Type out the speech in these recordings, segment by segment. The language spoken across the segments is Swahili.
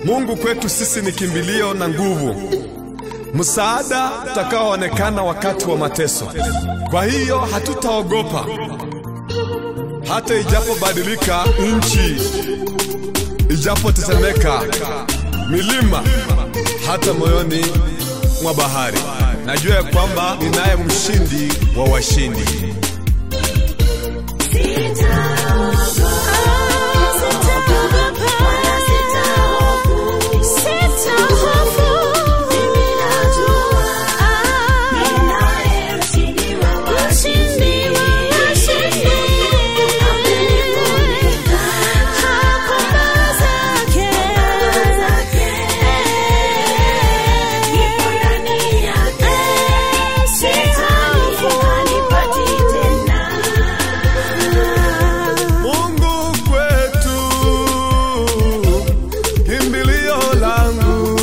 Mungu kwetu sisi ni kimbilio na nguvu, msaada utakaoonekana wakati wa mateso. Kwa hiyo hatutaogopa hata ijapobadilika nchi, ijapotetemeka milima, hata moyoni mwa bahari. Najua ya kwamba ninaye mshindi wa washindi. Mungu kwetu kimbilio langu,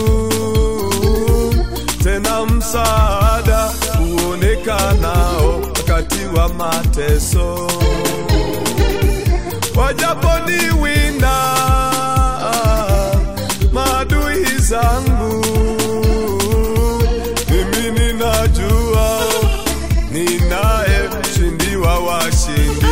tena msaada huonekanao wakati wa mateso. Wajaponiwinda maadui zangu, mimi ninajua ninaye mshindi wa washindi.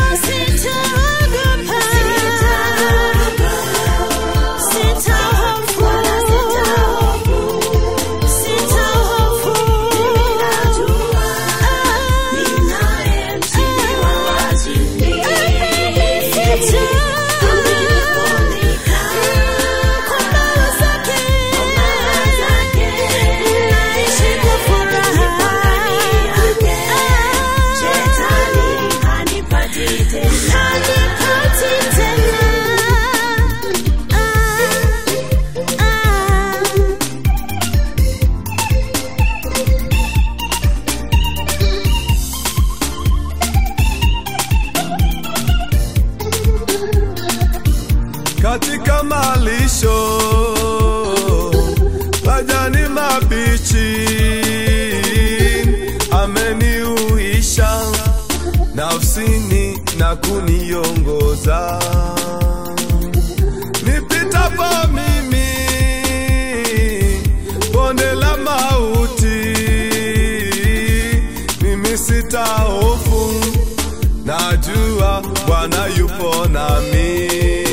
katika malisho majani mabichi, ameniuisha nafsini na kuniongoza nipitapo mimi bonde la mauti, mimi sitahofu, najua Bwana yupo nami.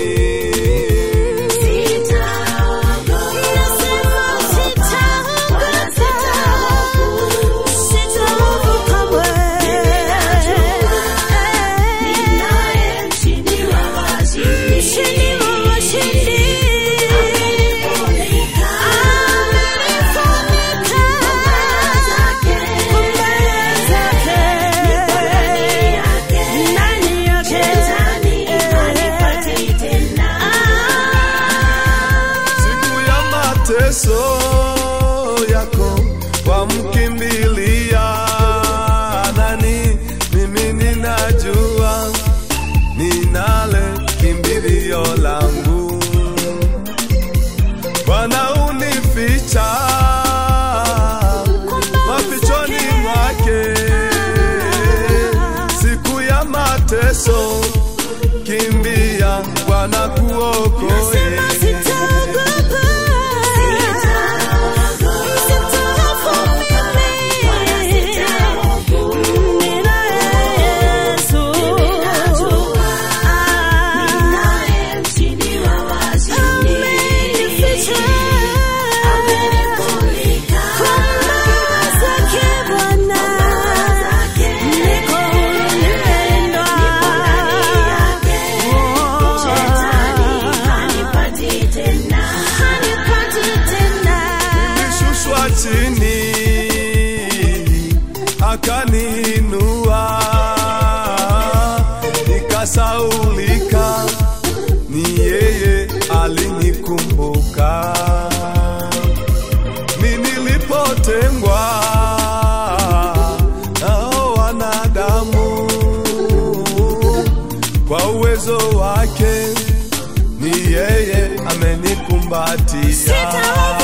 siku ya mateso yako wamkimbilia nani? Mimi ninajua ninale kimbilio langu, Bwana unificha mafichoni mwake siku ya mateso, kimbia Bwana kuokoe. Nilishushwa chini akaniinua, nikasaulika, ni yeye alinikumbuka. Mimi nilipotengwa nao wanadamu, kwa uwezo wake ni yeye amenikumbatia.